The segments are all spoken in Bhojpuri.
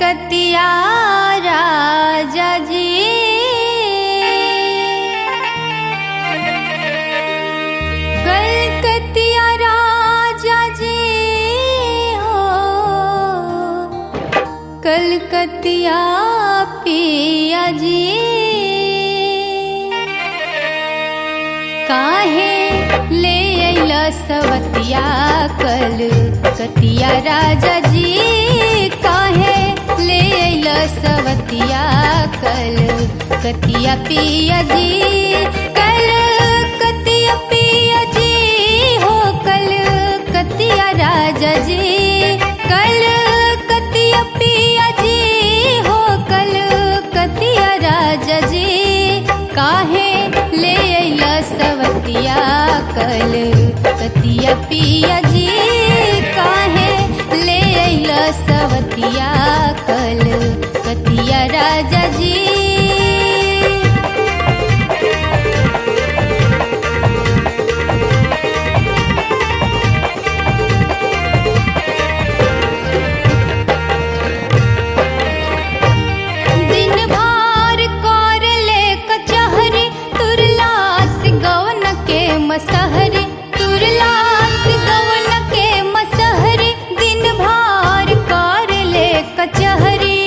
कलकतिया राजा जी कलकतिया राजा जी हो कलकतिया पिया जी काहे ले अइला सवतिया कल कतिया राजा जी काहे ले अइला सवतिया कल कतिया पिया जी कल कतिया पिया जी हो कल कतिया राजा जी कल कतिया पिया जी हो कल कतिया राजा जी काहे ले अइला सवतिया कल कतिया पिया जी काहे ले अइला सवतिया कल कतिया राजा जी दिन भार कर ले कचहरी तुरलास गवन के मसहरी तुरलास गवन के मसहरी दिन भार कर ले कचहरी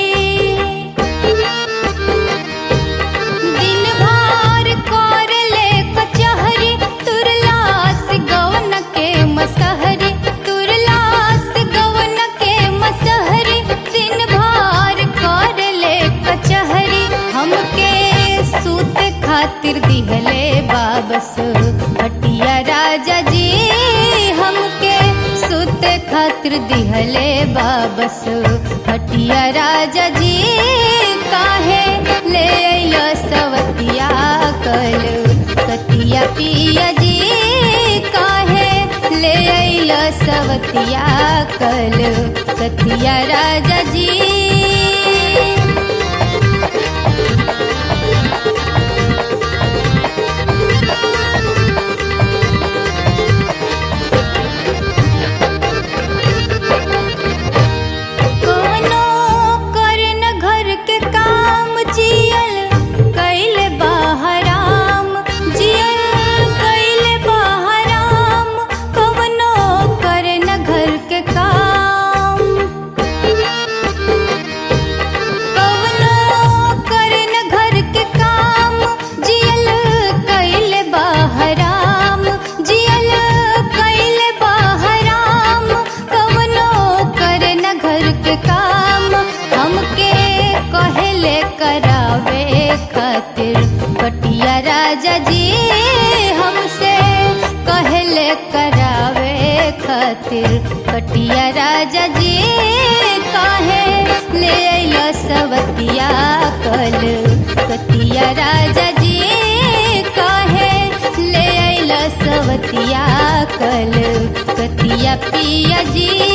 दिन भार कर ले कचहरी तुरलास गवन के मसहरी तुरलास गवन के मसहरी दिन भार कर ले कचहरी हमके सूत खातिर दिहले बाबस हटिया राजा जी हमके सूत खातिर दिहले बाबस हटिया राजा जी काहे ले अइलो सवतिया कल कतिया पिया जी काहे ले अइलो सवतिया कल कतिया राजा जी कवनो करन घर के काम जियल कैले बाहराम जियल कैले बाहराम कवनो करन घर के काम कवनो करन घर के काम जियल कैले बाहराम जियल कैले बाहराम कवनो करन घर के काम हमके कहले करावे खातिर कटिया राजा जी हमसे कहले करावे खातिर कटिया राजा जी काहे ले अइलो सवतिया कल कतिया राजा जी काहे ले अइलो सवतिया कल कतिया पिया जी